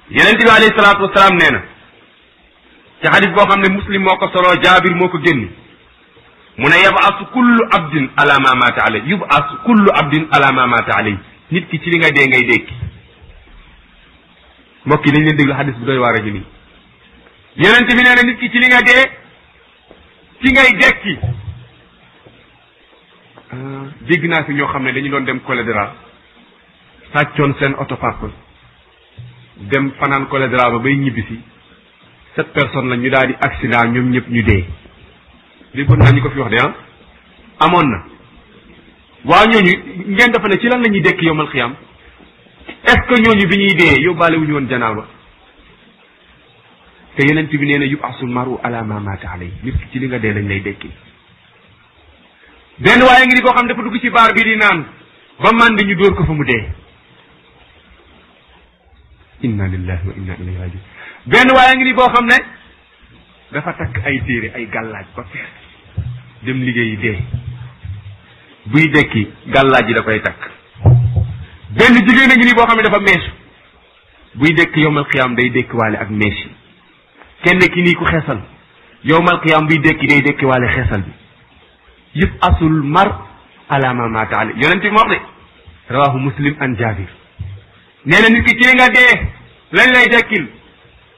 yeneen bi alayhi salaatu wasalaam nee na ci xadis boo xam ne muslim moo ko soloo jaabir moo ko génni mu ne yabasu kullu abdin ala ma maata alay yubasu kullu abdin ala ma maata alay nit ki ci li nga dee ngay dékki mbokk yi dañ leen déglu xadis bu doy waar a ngi nii yeneen bi nee na nit ki ci li nga dee ci ngay dekki dégg naa fi ñoo xam ne dañu doon dem cholédra sàccoon seen oto papa dem fanaan cholédra ba bay ñibbisi sept personnes la ñu daal di accident ñoom ñëpp ñu dee déggoon naa ñu ko fi wax de ah amoon na waa ñooñu ngeen dafa ne ci lan la ñuy dekk yowmal xiyam est ce que ñooñu bi ñuy dee yóbbaale wu ñu woon janaaba te yeneen bi nee na yub asul maru ala ma mata alay nit ki ci li nga dee lañ lay dekki benn waaye ngi di koo xam dafa dugg ci baar bi di naan ba màndi ñu dóor ko fa mu dee inna lillahi wa inna ilayhi rajiun benn waaye ngi di boo xam ne dafa takk ay téere ay gàllaaj ba fees dem liggéeyi dee buy dekki gàllaaj yi da koy takk benn jigéen a ngi ni boo xam ne dafa meesu buy dekk yowmal xiyaam day dekki waale ak mees yi kenn ki nii ku xeesal yowmal xiyaam buy dekki day dekki waale xeesal bi yëpp asul mar ala ma maata ale yonent bi moo wax de rawahu muslim an jabir nee na nit ki ci li nga dee lañ lay dekkil